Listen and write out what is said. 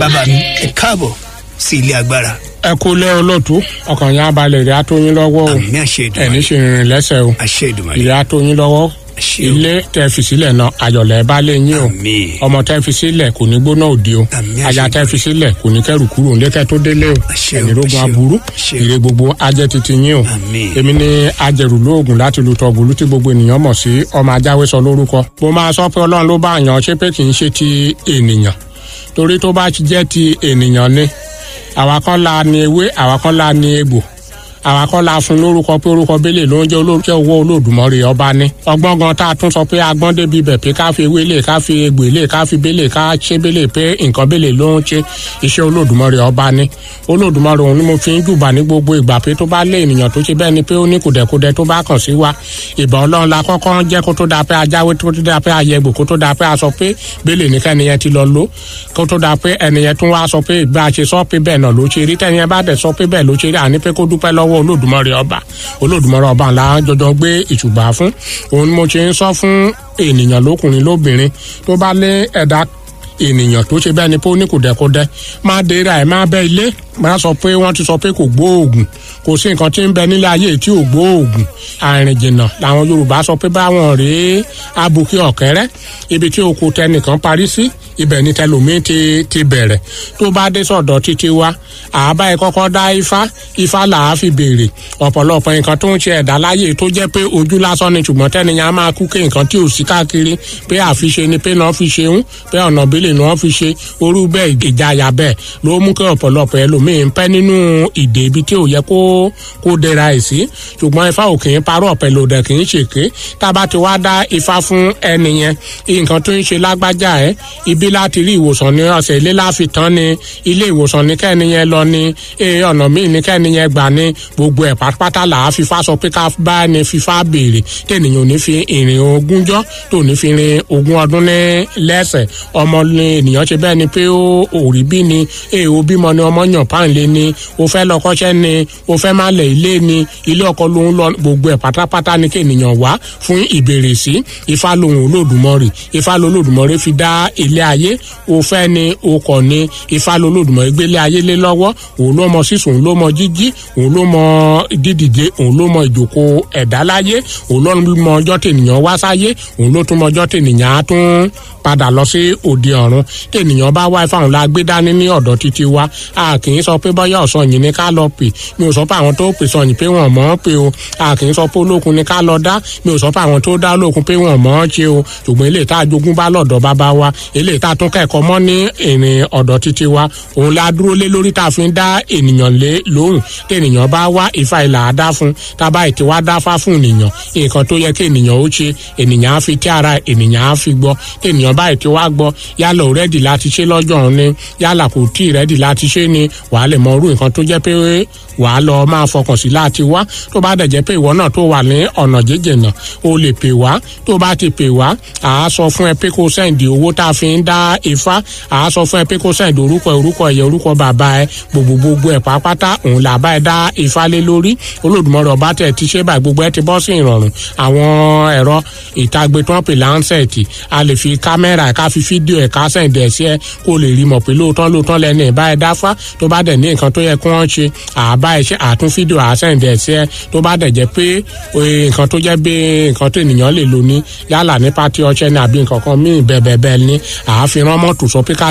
bàbá mi ẹ káàbọ̀ sí ilé agbára. ẹ kú lé olóòtú ọkàn yẹn abalẹ̀ ìrẹ́ àtọ́yìn lọ́wọ́ o àmì àṣẹ ìdùnnú ẹ̀ní ṣe rìnrìn lẹ́sẹ̀ o àṣẹ ìdùnnú ìrẹ́ àtọ́yìn lọ́wọ́ àṣẹ o ilé tẹ́ fi sílẹ̀ náà ayọ̀lẹ̀ bá lé yín o àmì ọmọ tẹ́ fi sílẹ̀ kò ní gbóná òde o Àmín, aya àṣẹ tẹ́ fi sílẹ̀ kò ní kẹ́rù kúrò nílẹ̀kẹ́ tó délé o Àṣẹ o, ẹ̀ní rogun àṣẹ o, aburú àṣẹ o. ire gbogbo ajẹ́ titi yín o Àmín. èmi ni ajẹ̀rù lóògùn láti lu tọ́gùlù tí gbogbo ènìyàn mọ̀ sí ọmọ ajáwé sọ lórúkọ mo máa sọ pé ọlọ́run ló bá yàn ṣé pé kì í ṣe ti ènìyàn torí tó bá jẹ́ ti ènìyàn ni àwa kan la ni ewé àwa kan la ni egbò àwa kan la fún lórúkọ pé orúkọ bẹ́lẹ̀ ló ń jẹ́ olórúkọ owó olódùmọ̀rì ọba ní. ọgbọ́n gan tá a tún sọ pé agbọ́n débi bẹ̀ pé ká fi ewé lè ká fi egbò lè ká fi bẹ́lẹ̀ ká ṣe bẹ́lẹ̀ pé nǹkan bẹ́lẹ̀ ló ń ṣe iṣẹ́ olódùmọ̀rì ọba ní. olódùmọ̀rì òun ni mo fi ń jùbà ní gbogbo ìgbà pé tó bá lé ènìyàn tó ṣe bẹ́ẹ̀ ni pé ó ní kùdẹ̀kudẹ tó bá kàn sí wa ìbà ọlọ́run la kọ́kọ́ jẹ́ kó tó dáa pé ajáwé tó tó dáa pé ayẹgbò kó tó dáa pé a sọ pé bẹ́lẹ̀ ní kẹ́niyẹn ti lọ lò kó tó dáa pé ẹnìyẹn tún wá sọ pé ìgbà ṣe sọ pé bẹ́ẹ̀ náà ló ṣe rí tẹ́niyẹn bá dẹ̀ sọ pé bẹ́ẹ̀ ló ṣe rí àní pé kó dúpẹ́ lọ́wọ́ olódùmọ̀rì ọba olódùmọ̀rì ọba ńlá jọjọ gbé ìṣùbà fún òun ni mo ṣe ń sọ fún ènìyàn lókùnrin lóbìnrin tó bá lé ẹ̀dá ènìyàn tó ṣe bẹ́ẹ̀ ni pé ó ní kùdẹ̀kudẹ má dira ẹ̀ má bẹ́ ilé má sọ pé wọ́n ti sọ pé kò gbóògùn kò sí nǹkan tí ń bẹ nílé ayé tí ò gbóògùn àrìn jìnnà làwọn yorùbá sọ pé báwọn rèé abuké ọ̀kẹ́rẹ́ ibi tí oko tẹnìkan parí sí ibẹ̀ ni tẹlòmíín ti ti bẹ̀rẹ̀ tó bá dé sọ̀dọ̀ títí wa àbá ẹ kọ́kọ́ dá ifá ifá là á fi béèrè ọ̀pọ̀lọpọ̀ nǹkan tó ń ṣe ẹ̀dá láyé tó jẹ́ pé ojú lásán ni ṣùgbọ́n tẹ́niyàn á máa kú ké nǹkan tí ò sí káàkiri pé àfiṣe ni pé náà fi ṣe ń pé ọ̀nà bílẹ̀ ni wọ́n fi ṣe orú bẹ́ẹ̀ ìjayà bẹ́ẹ̀ ló mú kí ọ̀pọ̀lọpọ̀ ẹlòmíín pẹ́ nínú ìdè ibi tí ò yẹ kó kó dẹra ẹ̀ sí ṣùgbọ́n ifá ò kì í parọ́ ọ̀pẹ lòdẹ kì í ṣèké tá a bá ti wá dá ifá fún ẹni yẹn nǹkan tó ń ṣe lágbájá ẹ ibi láti rí ìwòsàn ní ọ̀sẹ̀ ilé láfi tán ni ilé ìwòsàn ní kẹ́ni yẹn lọ ni ee ọ̀nà míì ní kẹ́ni yẹn gbà ní gbogbo ẹ̀ pátápátá là á fífa sọ pé ká bá ẹni fífa béèrè tẹ̀nìyàn ò ní fi ìrìn ogúnjọ́ tó ní fi rin ogún ọdún ní lẹ́sẹ̀ ọmọ ni ènìyàn ṣe bẹ́ẹ̀ ni pé ó òrí bí ni ee o bímọ ni ọmọ yàn páńlé ni o fẹ́ lọ kọ́ṣẹ́ ni o fẹ́ má lẹ̀ ilé ni ilé ọkọ ló ń lọ gbogbo ẹ̀ pátápátá ni kí ènìyàn wá fún ìbéèrè sí ifá lòun olódùmọ̀rì ifá lolódùmọ̀rì fi dá ilé ayé o fẹ́ ni o kọ̀ ni ifá lolódùmọ̀rì gbélé ayé lé lọ́wọ́ òun ló mọ sísun òun ló mọ jíjí òun ló mọ dídìde òun ló mọ ìjókòó ẹ̀dá láyé òun ló mọ ọjọ́ tènìyàn wá sáyé òun ló tún mọ ọjọ́ tènìyàn á tún padà lọ sí òde ọ̀run tènìyàn bá wá ifá òun la gbé dání ní ọ̀dọ̀ títí wa a kì í sọ pé bọ́yá ọ̀sán yìí ni ká lọ pè mi ò sọ pé àwọn tó pè sọyìn pé wọ́n mọ̀ ọ́n pé o a kì í sọ pé olókun ni ká lọ dá mi ò sọ pé àwọn tó dá olókun pé wọ́n mọ̀ ọ́n ṣe o ṣùgbọ́n eléyìí tá a jogún bá lọ́dọ̀ bàbá wa eléyìí tá a tún kẹ́kọ̀ọ́ mọ́ ní ìrìn ọ̀dọ̀ títí wa òun la dúró lé lórí tá a fi ń dá ènìyàn lé lóhùn tènìyàn bá wá ìfà ìlà àdá fún tábà ètè wá dáfá fún ènìyàn nǹkan tó yẹ kí ènìyàn ó ṣe ènìyàn á fi tí ara ènìyàn á fi gbọ́ tènìyàn bá ètè wá gbọ́ yálà ò rẹ́dì láti ṣe lọ́jọ́ òun ni yálà kò tí ì rẹ́dì láti ṣe ni wàá lè mọ irú nǹkan tó jẹ́ pé wàá lọ máa fọkàn sí láti wá tó bá dẹ̀ jẹ́ pé ìwọ náà tó wà ní ọ̀nà jíjìnà o lè pè wá tó bá ti pè wá à á sọ fún ẹ pé kó sẹ́ǹdì owó tá a fi ń dá ifá à á sọ fún ẹ pé kó sẹ́ǹdì orúkọ orúkọ ẹ̀yẹ orúkọ bàbá ẹ gbogbo gbogbo ẹ̀ pápátá òun là bá ẹ dá ifá lé lórí olódùmarè ọba tẹ̀ ti ṣe báyìí gbogbo ẹ ti bọ́ sí ìrọ̀rùn àwọn ẹ̀rọ ìtagbe tó ń pè láńsẹ̀tì a lè fi kámẹ́rà ká fi fídíò ẹ̀ ká sẹ́ǹdì ẹ̀ sí ẹ kó lè rí mọ̀ pé lóòótọ́ lóòótọ́ lẹ́nu ẹ̀ bá ẹ dáfá tó bá dẹ̀ ní nǹkan tó yẹ kí wọ́n ṣe àbá ẹ ṣe àtún fídíò àsẹ̀ǹdì ẹ̀ sí ẹ tó bá dẹ̀ jẹ́ pé nǹkan tó jẹ́ bí nǹkan tó ènìyàn lè lò ní yálà ní pátí ọṣẹ ní àbí nǹkan kan míì bẹ́ẹ̀ bẹ́ẹ̀ bẹ́ẹ̀ ní àáfi rán mọ́tò sọ pé ká